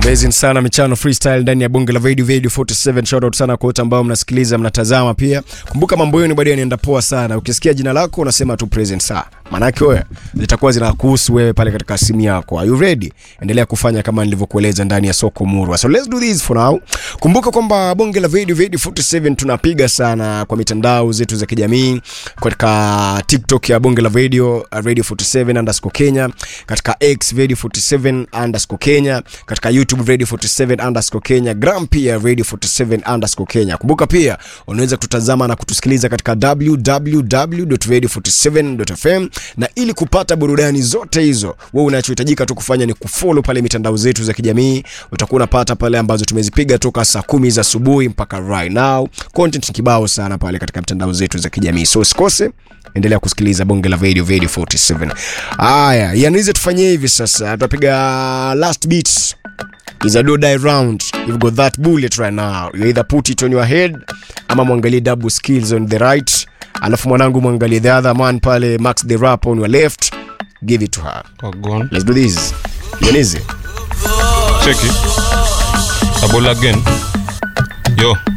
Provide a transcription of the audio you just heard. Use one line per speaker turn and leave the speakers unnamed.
Amazing sana michano freestyle ndani ya bonge la Radio Radio 47. Shout out sana kwa wote ambao mnasikiliza mnatazama pia. Kumbuka mambo yenu bado yanaenda poa sana. Ukisikia jina lako unasema tu present saa. Maana yake wewe zitakuwa zinakuhusu wewe pale katika simu yako. Are you ready? Endelea kufanya kama nilivyokueleza ndani ya soko Murwa. So let's do this for now. Kumbuka kwamba bonge la Radio Radio 47 tunapiga sana kwa mitandao zetu za kijamii katika TikTok ya bonge la Radio Radio 47 underscore Kenya, katika X Radio 47 underscore Kenya, katika YouTube Radio 47 underscore Kenya, Gram pia Radio 47 underscore Kenya. Kumbuka pia unaweza kututazama na kutusikiliza katika www.radio47.fm, na ili kupata burudani zote hizo, wewe unachohitajika tu kufanya ni kufollow pale mitandao zetu za kijamii. Utakuwa unapata pale ambazo tumezipiga toka saa kumi za asubuhi mpaka right now. Content ni kibao sana pale katika mitandao zetu za kijamii, so usikose endelea kusikiliza bonge la radio radio 47 haya yanize tufanyie hivi sasa tutapiga last beats is a do die round you've got that bullet right now you either put it on your head ama mwangalie double skills on the right alafu mwanangu mwangalie the other man pale max the rap on your left give it to her
Wagon.
let's do this yanize
Check it. Double again. Yo.